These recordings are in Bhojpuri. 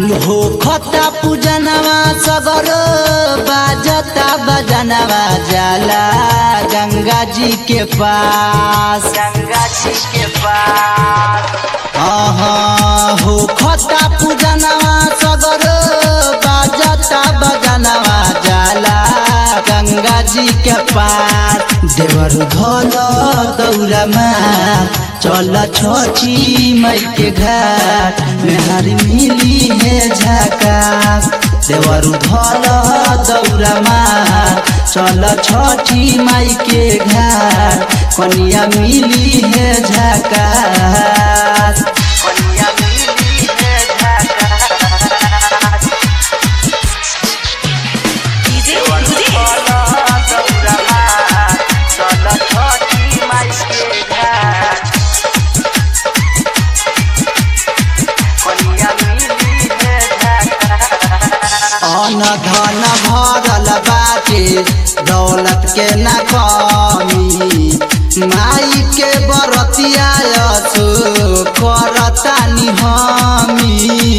हो खता पूजनवा सगर बाजता बजनवा जाला गंगा जी के पास गंगा जी के पास हाँ हो खता पूजनवा सगर बाजता बजनवा जाला गंगा जी के पास देवर धल दौड़मा चल छोची मई के घाट मेहर मिली है झकास देवर धल दौड़मा चल छोटी माई के घाट कनिया मिली है झकास कनिया मिली है झकास DJ Rudy. अन धन भरल बाटे दौलत के न कमी माई के बरतिया असो करतानी हमी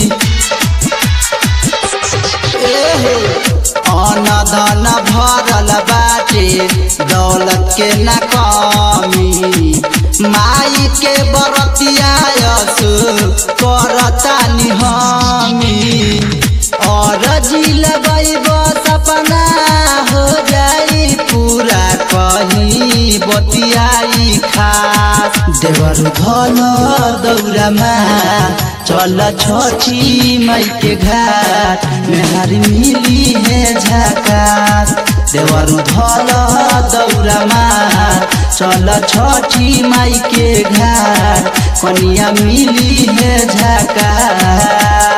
एहे, अन धन भरल बाटे दौलत के न कमी माई के बरतिया असो करतानी हमी और जिल गईब सपना हो जाई पूरा कहीं बतियाई खास देवर धन दौड़मा चल छोची मई के घाट मेहर मिली है झकास देवर धल दौड़मा चल छोटी माई के घाट कनिया मिली है झकास